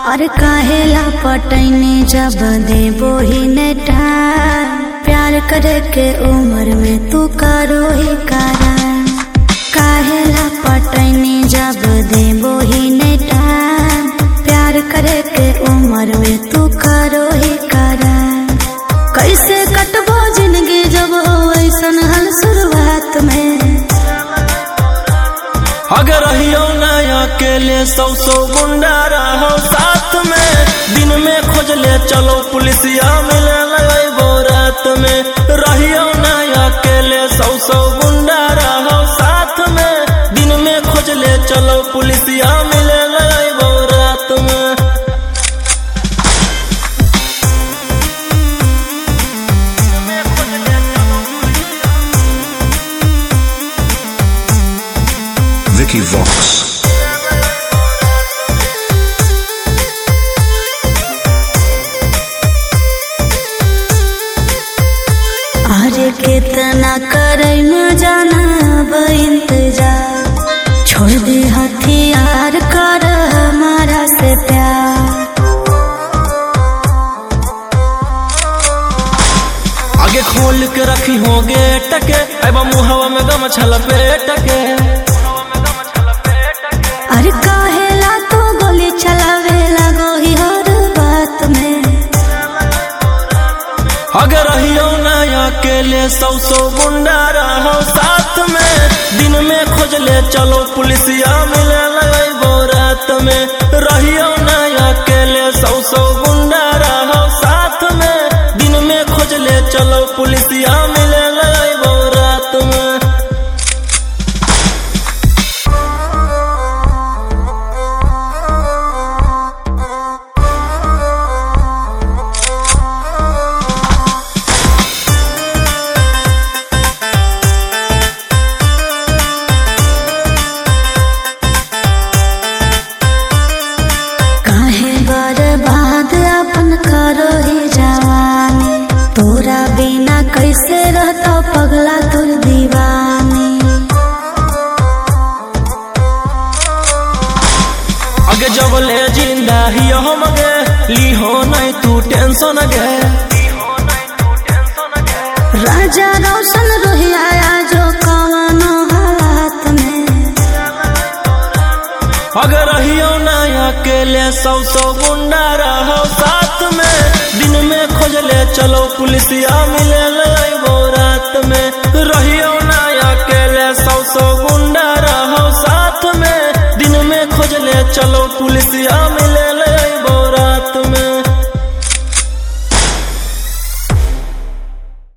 और काहेला पटैने जब देबो ही नेटा प्यार करे के उम्र में तू करो ही कारण काहेला पटैने जब देबो ही नेटा प्यार करे के उम्र में तू करो ही कारण कैसे कटबो जिंदगी जब हो ऐसन हल शुरुआत में अगर रहियो ना अकेले सौ सौ गुंडा रहो साथ में दिन में खोज ले चलो पुलिसिया मिले लगो रात में रहियो ना अकेले सौ सौ गुंडा रहो साथ में दिन में खोज ले चलो पुलिसिया मिले लगो रात में Vicky Vox. अरे कितना करे न जाना अब इंतजार छोड़ दे हथियार कर हमारा से प्यार आगे खोल के रखी हो गेट के अब मुहवा में गम छल पेट के अरे काहेला तो गोली चलावे लगो ही हर बात में अगर रहियो ना अकेले सौ सौ गुंडा रहो साथ में दिन में खोज ले चलो पुलिसिया मिले लगो रात में रहियो ना अकेले सौ सौ गुंडा रहो साथ में दिन में खोज ले चलो पुलिसिया मिले लगो रात में काहे बर्बाद अपन करो ही जवानी तोरा बिना कैसे रहता पगला तुर दीवानी आगे जब ले जिंदा ही हम गे ली हो नहीं तू टेंशन गे राजा रोशन रोहिया जो कवनो हालात में अगर रहियो ना अकेले सौ सौ गुंडा रहो साथ में दिन में खोज ले चलो पुलिसिया मिले लगो रात में रहियो ना अकेले सौ सौ गुंडा रहो साथ में दिन में खोज ले चलो पुलिसिया